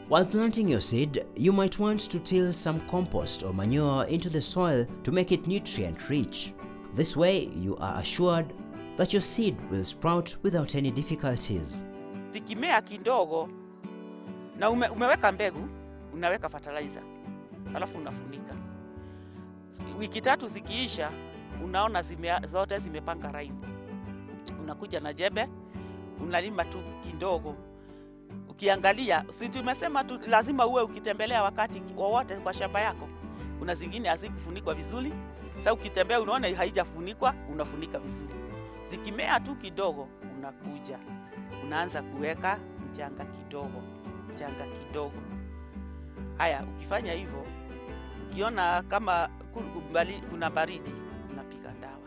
While planting your seed, you might want to till some compost or manure into the soil to make it nutrient rich. This way, you are assured that your seed will sprout without any difficulties. zikimea kidogo na ume, umeweka mbegu, unaweka fertilizer alafu unafunika. Wiki tatu zikiisha, unaona zime, zote zimepanga laini. Unakuja na jembe, unalima tu kidogo. Ukiangalia, si tumesema tu lazima uwe ukitembelea wakati wowote kwa shamba yako. Kuna zingine hazikufunikwa vizuri, sasa ukitembea unaona haijafunikwa, unafunika vizuri. Zikimea tu kidogo, unakuja unaanza kuweka mchanga kidogo, mchanga kidogo. Haya, ukifanya hivyo, ukiona kama ku- bali- kuna baridi, unapiga dawa.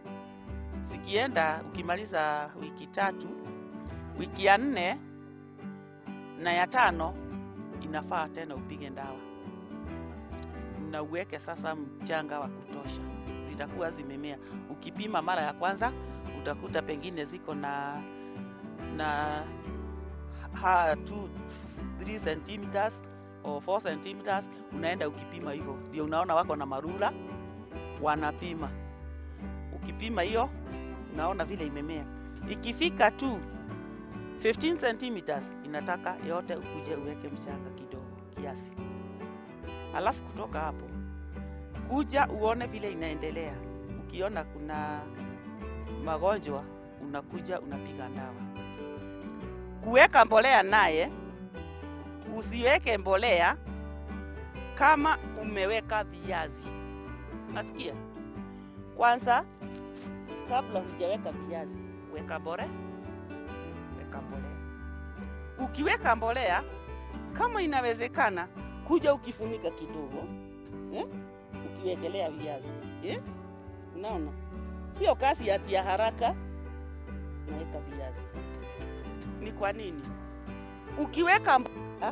Zikienda, ukimaliza wiki tatu, wiki ya nne na ya tano, inafaa tena upige dawa na uweke sasa mchanga wa kutosha, zitakuwa zimemea. Ukipima mara ya kwanza, utakuta pengine ziko na na ha, 2 3 centimeters or 4 centimeters, unaenda ukipima hivyo, ndio unaona wako na marula wanapima. Ukipima hiyo unaona vile imemea. Ikifika tu 15 centimeters, inataka yote ukuje uweke mchanga kidogo kiasi, alafu kutoka hapo kuja uone vile inaendelea. Ukiona kuna magonjwa, unakuja unapiga dawa kuweka mbolea naye usiweke mbolea kama umeweka viazi. Nasikia kwanza, kabla hujaweka viazi, weka mbolea, weka mbolea. Ukiweka mbolea, kama inawezekana, kuja ukifunika kidogo eh? ukiwekelea viazi eh? Unaona, sio kazi ati ya haraka, unaweka viazi ni kwa nini? Ukiweka mbolea,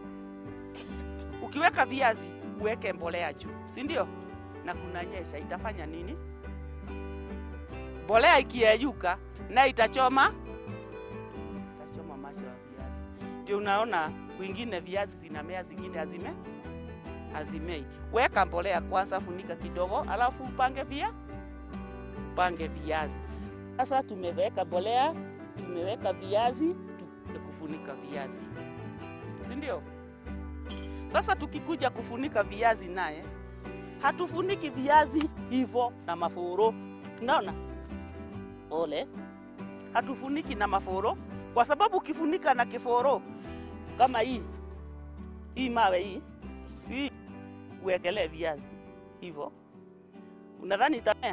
ukiweka viazi uweke mbolea juu, si ndio? Na kunanyesha, itafanya nini? Mbolea ikiyeyuka na itachoma itachoma masho ya viazi. Ndio unaona kwingine viazi zinamea, zingine hazime hazimei. Weka mbolea kwanza, funika kidogo, alafu upange via upange viazi. Sasa tumeweka mbolea tumeweka viazi tukuje kufunika viazi, si ndio? Sasa tukikuja kufunika viazi naye hatufuniki viazi hivyo na mafuro, unaona ole, hatufuniki na mafuro kwa sababu ukifunika na kiforo kama hii hii mawe hii, si uwekelee viazi hivyo, unadhani itamea?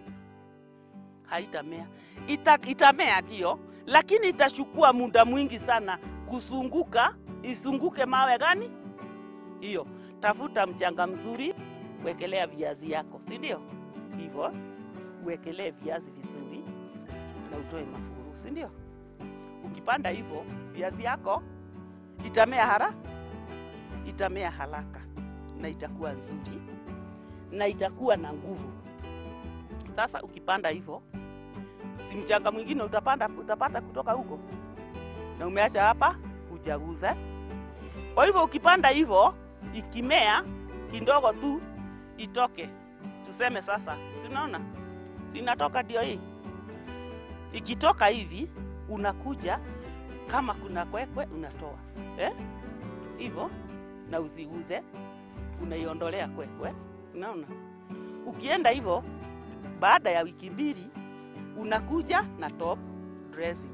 haitamea. Ita, itamea ndio, lakini itachukua muda mwingi sana kusunguka, isunguke mawe gani hiyo. Tafuta mchanga mzuri, wekelea viazi yako, si ndio? Hivyo uwekelee viazi vizuri na utoe mafuru, si ndio? Ukipanda hivyo viazi yako itamea hara, itamea haraka na itakuwa nzuri na itakuwa na nguvu. Sasa ukipanda hivyo, si mchanga mwingine utapanda, utapata kutoka huko, na umeacha hapa hujaguza. Kwa hivyo ukipanda hivyo, ikimea kidogo tu itoke, tuseme sasa, si unaona sinatoka, ndio hii. Ikitoka hivi, unakuja kama kuna kwekwe unatoa eh? hivyo na uziguze, unaiondolea kwekwe, unaona. Ukienda hivyo baada ya wiki mbili unakuja na top dressing,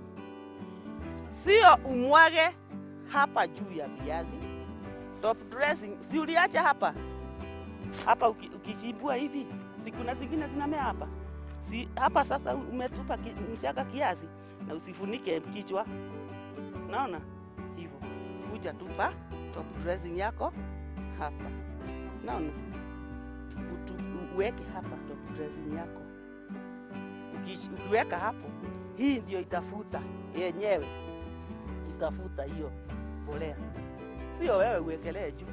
sio umwage hapa juu ya viazi. Top dressing si uliacha hapa hapa, uki- ukichimbua hivi, si kuna zingine zinamea hapa, si hapa sasa umetupa ki, mchanga kiasi, na usifunike kichwa, naona hivyo, kuja tupa top dressing yako hapa, naona Utu- uweke hapa top dressing yako. Uki- Ukiweka hapo, hii ndio itafuta yenyewe, itafuta hiyo mbolea, sio wewe uwekelee juu,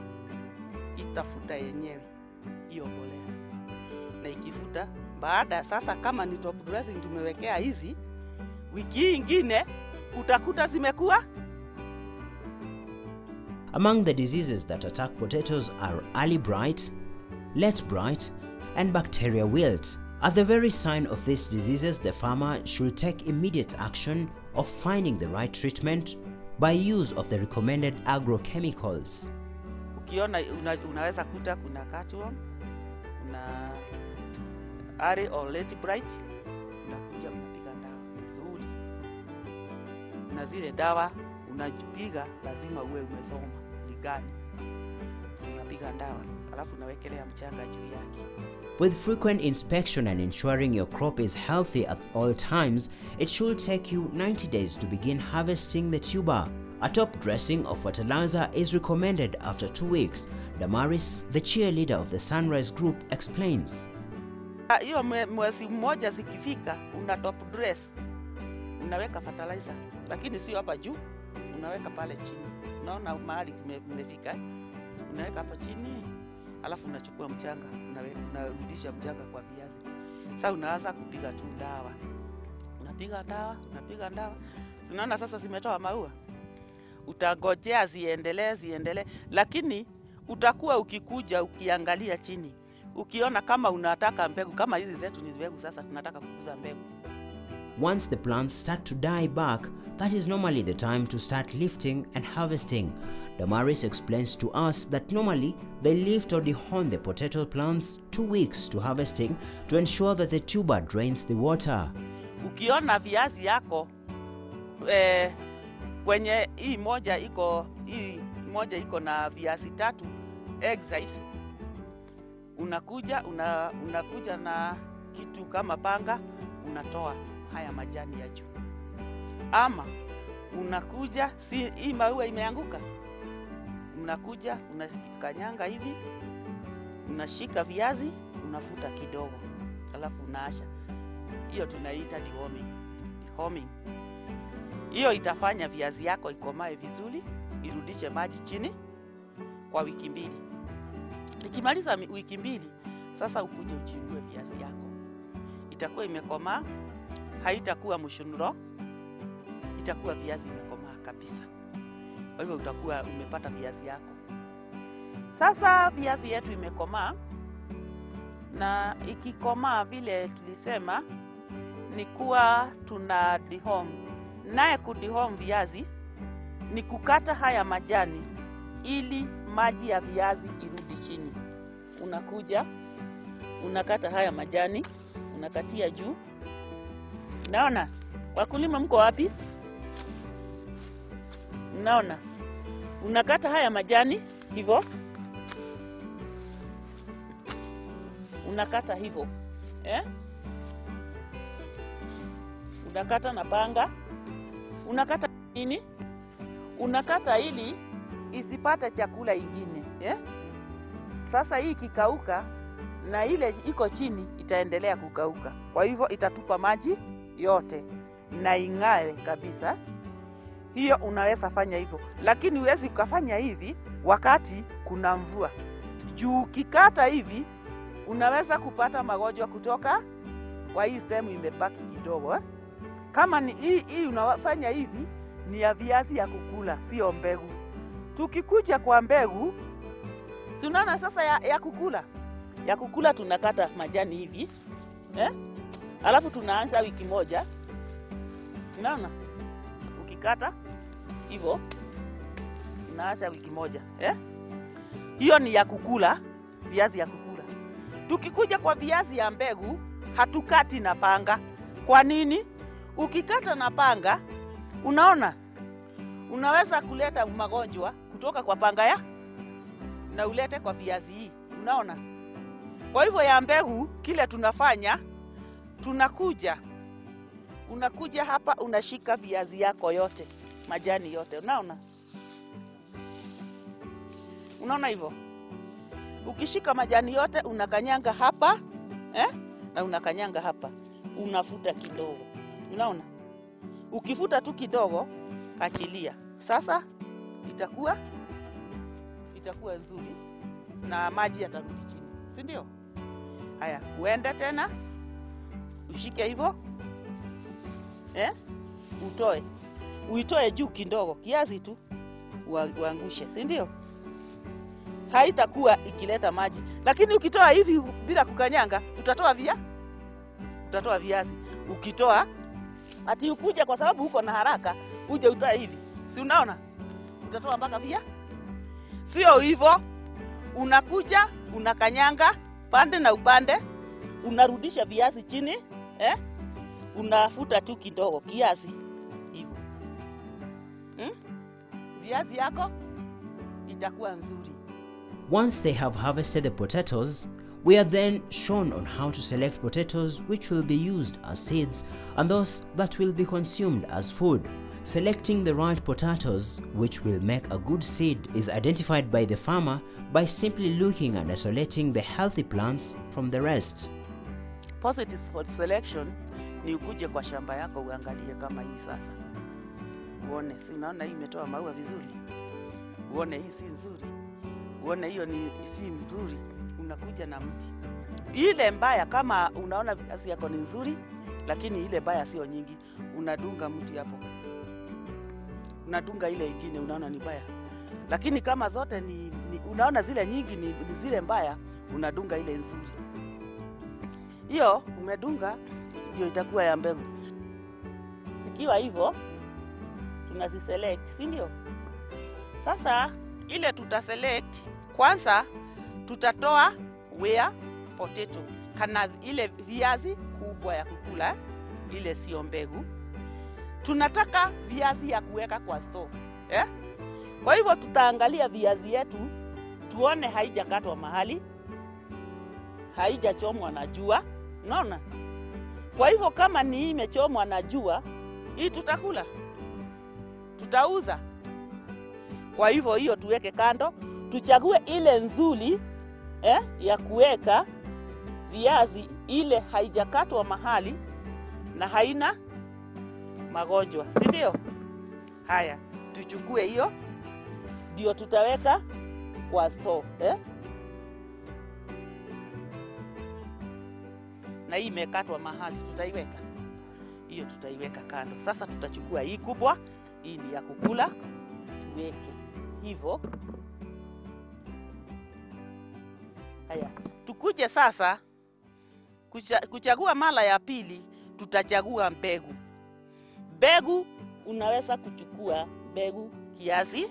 itafuta yenyewe hiyo mbolea. Na ikifuta baada sasa, kama ni top dressing tumewekea hizi, wiki hii ingine utakuta zimekuwa Among the diseases that attack potatoes are early blight, late blight, and bacteria wilt. At the very sign of these diseases, the farmer should take immediate action of finding the right treatment by use of the recommended agrochemicals. Ukiona una, unaweza kuta kuna cutworm, kuna early or late blight, unakuja unapiga dawa vizuri, na zile dawa unapiga lazima uwe umesoma ni gani, unapiga dawa alafu unawekelea mchanga juu yake. With frequent inspection and ensuring your crop is healthy at all times, it should take you 90 days to begin harvesting the tuber. A top dressing of fertilizer is recommended after two weeks. Damaris, the cheerleader of the Sunrise Group, explains. Ah, Hiyo mwe- mwezi mmoja zikifika, una top dress, unaweka fertilizer, lakini sio hapa juu, unaweka pale chini. Unaona mahali kume- kumefika eh? Unaweka hapa chini, alafu unachukua mchanga, unawe- unarudisha mchanga kwa viazi. Sasa unaanza kupiga tu dawa, unapiga dawa, unapiga dawa. Tunaona sasa zimetoa maua, utangojea ziendelee, ziendelee, lakini utakuwa ukikuja ukiangalia chini ukiona kama unataka mbegu kama hizi zetu ni mbegu, sasa tunataka kukuza mbegu. Once the plants start to die back, that is normally the time to start lifting and harvesting. Damaris explains to us that normally they lift or dehorn the potato plants two weeks to harvesting to ensure that the tuber drains the water. Ukiona viazi yako eh, kwenye hii moja iko hii moja iko na viazi tatu egg size, unakuja una, unakuja na kitu kama panga, unatoa haya majani ya juu, ama unakuja si hii maua imeanguka, unakuja unakanyanga hivi, unashika viazi, unafuta kidogo, alafu unaasha. Hiyo tunaita deworming. Deworming. Hiyo itafanya viazi yako ikomae vizuri, irudishe maji chini kwa wiki mbili. Ikimaliza mi- wiki mbili, sasa ukuje uchingue viazi yako, itakuwa imekomaa, haitakuwa mshunuro, itakuwa viazi imekomaa kabisa. Kwa hivyo utakuwa umepata viazi yako. Sasa viazi yetu imekomaa, na ikikomaa vile tulisema ni kuwa tuna dihom. Naye kudihom viazi ni kukata haya majani ili maji ya viazi irudi chini. Unakuja unakata haya majani, unakatia juu. Naona wakulima, mko wapi? Naona unakata haya majani hivyo, unakata hivyo eh? unakata na panga, unakata nini? Unakata ili isipate chakula ingine eh? Sasa hii ikikauka na ile iko chini itaendelea kukauka, kwa hivyo itatupa maji yote na ing'are kabisa. Hiyo unaweza fanya hivyo, lakini huwezi ukafanya hivi wakati kuna mvua juu. Ukikata hivi unaweza kupata magonjwa kutoka kwa hii sehemu imebaki kidogo eh? Kama ni hii, hii unafanya hivi ni ya viazi ya kukula, sio mbegu. Tukikuja kwa mbegu, si unaona sasa ya, ya kukula ya kukula tunakata majani hivi eh? Alafu tunaanza wiki moja, unaona, ukikata hivyo unaanza wiki moja eh? Hiyo ni ya kukula, viazi ya kukula. Tukikuja kwa viazi ya mbegu, hatukati na panga. Kwa nini? Ukikata na panga, unaona, unaweza kuleta magonjwa kutoka kwa panga ya na ulete kwa viazi hii, unaona. Kwa hivyo ya mbegu, kile tunafanya tunakuja, unakuja hapa, unashika viazi yako yote, majani yote, unaona, unaona hivyo. Ukishika majani yote unakanyanga hapa eh? na unakanyanga hapa, unafuta kidogo, unaona. Ukifuta tu kidogo, achilia. Sasa itakuwa itakuwa nzuri na maji yatarudi chini, si ndio? Haya, uende tena ushike hivyo eh? Utoe, uitoe juu kidogo, kiasi tu, ua- uangushe, si ndio? Haitakuwa ikileta maji, lakini ukitoa hivi bila kukanyanga, utatoa via utatoa viazi. Ukitoa ati ukuja kwa sababu uko na haraka, uje utoe hivi, si unaona? Utatoa mpaka via, sio hivyo. Unakuja unakanyanga pande na upande, unarudisha viazi chini eh? Unafuta tu kidogo kiasi hivyo hmm? Viazi yako itakuwa nzuri. Once they have harvested the potatoes, we are then shown on how to select potatoes which will be used as seeds and those that will be consumed as food. Selecting the right potatoes which will make a good seed is identified by the farmer by simply looking and isolating the healthy plants from the rest. Positive for selection ni ukuje kwa shamba yako uangalie kama hii sasa, uone, si unaona hii imetoa maua vizuri, uone hii si nzuri, uone hiyo ni si mzuri, unakuja na mti. Ile mbaya kama unaona viazi yako ni nzuri, lakini ile mbaya sio nyingi, unadunga mti hapo, unadunga ile ingine unaona ni mbaya, lakini kama zote ni, ni unaona zile nyingi ni, ni zile mbaya, unadunga ile nzuri hiyo umedunga ndio itakuwa ya mbegu. Zikiwa hivyo tunaziselect, si ndio? Sasa ile tutaselect kwanza, tutatoa wea potato kana ile viazi kubwa ya kukula, ile sio mbegu. Tunataka viazi ya kuweka kwa store eh? Kwa hivyo tutaangalia viazi yetu tuone haijakatwa mahali, haijachomwa na jua, unaona? Kwa hivyo kama ni hii imechomwa na jua, hii tutakula, tutauza. Kwa hivyo hiyo tuweke kando, tuchague ile nzuri eh, ya kuweka viazi, ile haijakatwa mahali na haina magonjwa, si ndio? Haya, tuchukue hiyo, ndio tutaweka kwa store eh? na hii imekatwa mahali, tutaiweka hiyo, tutaiweka kando. Sasa tutachukua hii kubwa, hii ni ya kukula, tuweke hivyo. Haya, tukuje sasa kucha, kuchagua mara ya pili, tutachagua mbegu. Mbegu unaweza kuchukua mbegu kiasi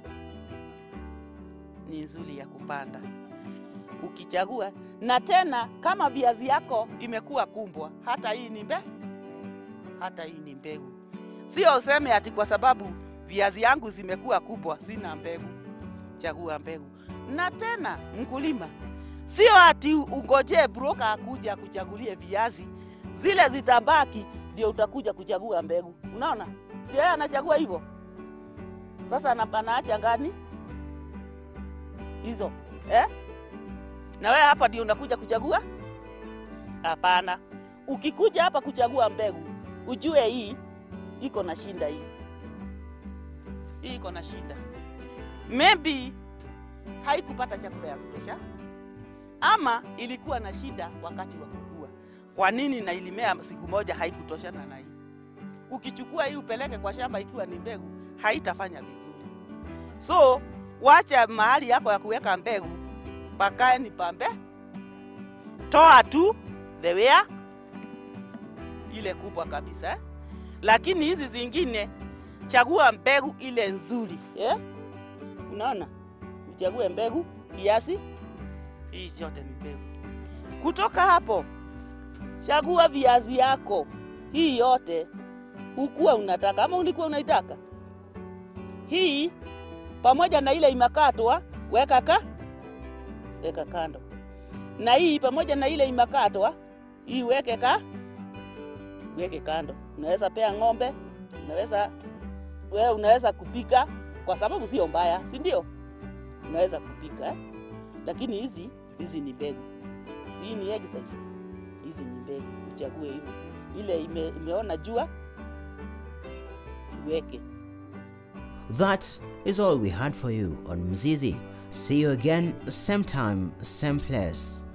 ni nzuri ya kupanda ukichagua na tena kama viazi yako imekuwa kumbwa, hata hii ni mbe, hata hii ni mbegu. Sio useme ati kwa sababu viazi yangu zimekuwa kubwa sina mbegu. Chagua mbegu. Na tena mkulima, sio ati ungojee broker akuja kuchagulie viazi, zile zitabaki ndio utakuja kuchagua mbegu. Unaona, si yeye anachagua hivyo. Sasa ana- anaacha ngani hizo eh? na wewe hapa ndio unakuja kuchagua? Hapana. Ukikuja hapa kuchagua mbegu, ujue hii iko na shinda, hii hii iko na shida, maybe haikupata chakula ya kutosha, ama ilikuwa na shida wakati wa kukua. Kwa nini na ilimea siku moja haikutoshana na hii? Ukichukua hii upeleke kwa shamba ikiwa ni mbegu, haitafanya vizuri. So wacha mahali yako ya kuweka mbegu pakae ni pambe, toa tu the wea ile kubwa kabisa eh? Lakini hizi zingine chagua mbegu ile nzuri eh? Unaona, uchague mbegu kiasi, hii yote ni mbegu. Kutoka hapo chagua viazi yako, hii yote hukuwa unataka ama ulikuwa unaitaka hii, pamoja na ile imakatwa, weka ka weka kando, na hii pamoja na ile imakatwa, hii weke ka weke kando. Unaweza pea ng'ombe, unaweza wewe, unaweza kupika kwa sababu sio mbaya, si ndio? Unaweza kupika eh? Lakini hizi hizi ni mbegu, si ni exercise. Hizi ni mbegu, uchague hivyo. Ile ime, imeona jua uweke. That is all we had for you on Mzizi. See you again, same time, same place.